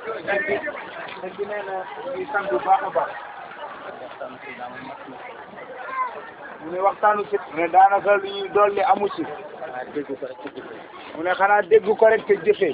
sëñ bi sëñ bi nee na ñuy sant bu baax a baax mu ne waxtaanu si mu ne daanaka lu ñuy dolli amu ci mu ne xanaa dégg ko rek te jëfee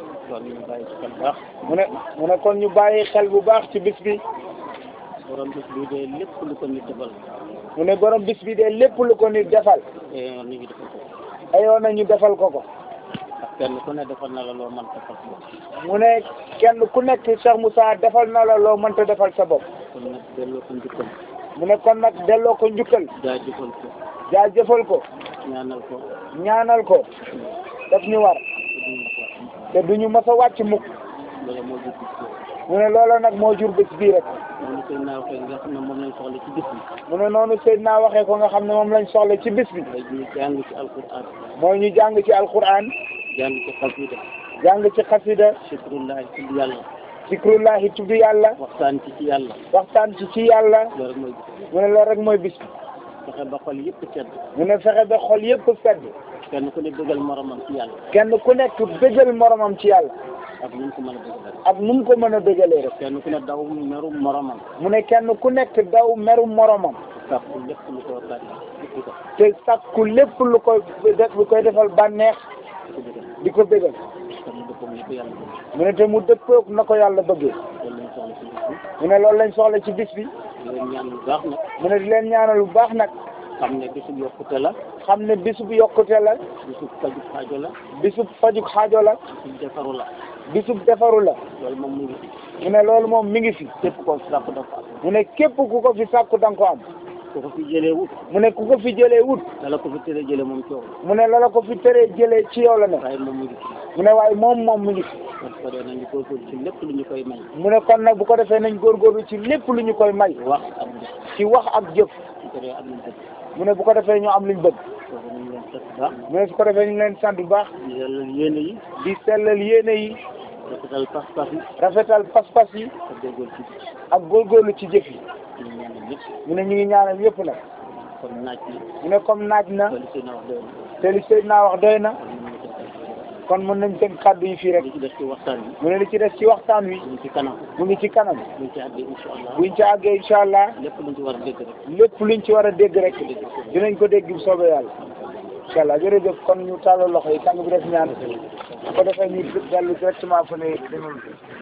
mu ne mu ne kon ñu bàyyi xel bu baax ci bis bi borom bis bi de lépp lu ko nit defal mu ne borom bis bi de lépp lu ko nit defal eh nit ñi defal ko ayoon na ñu defal ko ko ndax kenn ku ne defal na la loo mën defal sa bopp mu ne kenn ku nekk Cheikh Moussa defal na la loo mënta defal sa bopp kon nag delloo ko njukkal mu ne kon nag delloo ko njukkal jaajëfal ko jaajëfal ko ñaanal ko ñaanal ko daf ñu war te duñu mës a wàcc mukk loolu moo jur bis bi mu ne loola nag moo jur bés bii rek noonu koy naaw koy nga xam ne moom lañ soxla ci bis bi mu ne noonu Seydina waxee ko nga xam ne moom lañ soxla ci bis bi mooy ñu jàng ci alquran mooy ñu jàng ci alquran jàng ci xasida jàng ci xasida shukrullahi tudd yàlla zikrullahi tudd yàlla waxtaan ci ci yàlla waxtaan ci ci yàlla loolu rek mooy bis mu ne loolu rek mooy bis bi fexe ba xol yëpp sedd mu ne fexe ba xol yëpp sedd kenn ku ne bëggal moromam ci yàlla kenn ku nekk bëggal moromam ci yàlla ak nu mu ko mën a bëggal ak nu mu ko mën a bëggalee rek kenn ku ne daw meru moromam mu ne kenn ku nekk daw meru moromam sàkku lépp lu ko bànneex lépp ko te sakku lépp lu koy def lu koy defal bànneex ko bëggal di ko bëggal te mu dëppoo lépp yàlla bëgg mu ne te mu dëppoo na ko yàlla bëggee loolu lañ soxla ci bis bi mu ne loolu lañ soxla ci bis bi di leen ñaan bu baax nag mu ne di leen ñaanal bu baax nag xam ne bisu yokkute la xam ne bisub yokkute la bisu faju xaajo la bisub fajuk xaajo la bisu defaru la bisub defaru la loolu moom mu ngi mu ne loolu moom mi ngi fi képp koo fi sàkku dafa am mu ne képp ku ko fi sàkku danga ko am ku ko fi jëlee wut mu ne ku ko fi jëlee wut dala ko fi tëre jëlee moom coow mu ne lala ko fi tëree jëlee ci yow la ne waaye moom mu ngi mu ne waaye moom moom mu ngi fi kon ko dee nañu góorgóorlu ci lépp lu ñu koy may mu ne kon nag bu ko defee nañ góorgóorlu ci lépp lu ñu koy may wax ak jëf ci wax ak jëf su ko dee am nañ dëgg mu ne bu ko defee ñu am luñ bëgg kooku nañu leen sant baax mu ne su ko defee ñu leen sant bu baax di yàlla yéene yi di sellal yéene yi rafetal pas-pas yi rafetal pas-pas yi ak góorgóorlu ci ak góorgóorlu ci jëf yi ñu ñaanal ñëpp mu ne ñu ngi ñaanal yëpp nag kon naaj bi mu ne comme naaj na loolu seen wax doy na te li Seydina wax doy na kon ñu ngi koy kon mën nañ tënk kàddu yi fii rek li ci des ci waxtaan bi mu ne li ci des ci waxtaan wi ñu ngi ci kanam mu ngi ci kanam buñ ci àggee incha allah buñ ci àggee incha allah lépp luñ ci war a dégg rek lépp luñ ci war a dégg rek dinañ ko dégg bu soobee yàlla incha allah jërëjëf kon ñu tàllal loxo yi tàng bi def ñaan bu ko defee ñu dellu directement fu ne